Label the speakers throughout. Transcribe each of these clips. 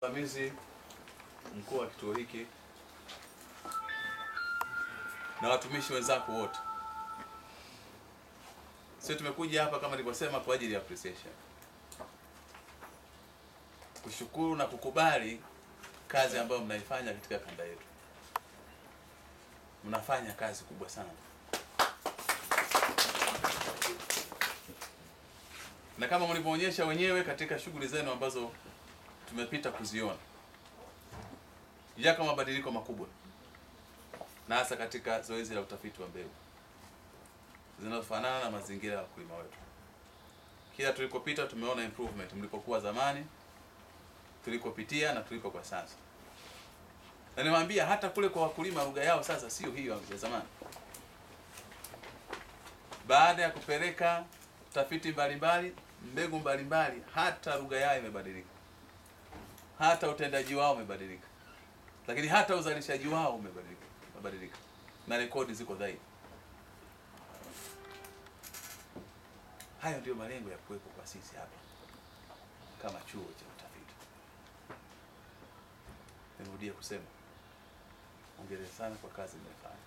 Speaker 1: Msimamizi mkuu wa kituo hiki na watumishi wenzako wote, sisi tumekuja hapa kama nilivyosema kwa ajili ya appreciation, kushukuru na kukubali kazi ambayo mnaifanya katika kanda yetu. Mnafanya kazi kubwa sana, na kama mlivyoonyesha wenyewe katika shughuli zenu ambazo tumepita kuziona, yako mabadiliko makubwa, na hasa katika zoezi la utafiti wa mbegu zinazofanana na mazingira ya wakulima wetu. Kila tulikopita tumeona improvement, mlipokuwa zamani, tulikopitia na tuliko kwa sasa. Na niwaambia hata kule kwa wakulima lugha yao sasa sio hiyo ya zamani. Baada ya kupeleka tafiti mbalimbali, mbegu mbalimbali, hata lugha yao imebadilika, hata utendaji wao umebadilika, lakini hata uzalishaji wao umebadilika, umebadilika na rekodi ziko dhaifu. Hayo ndiyo malengo ya kuwepo kwa sisi hapa kama chuo cha utafiti. Nirudie kusema hongera sana kwa kazi mnayofanya.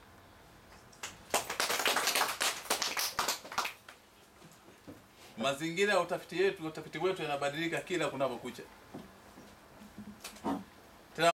Speaker 1: Mazingira ya utafiti yetu utafiti wetu yanabadilika kila kunapokucha.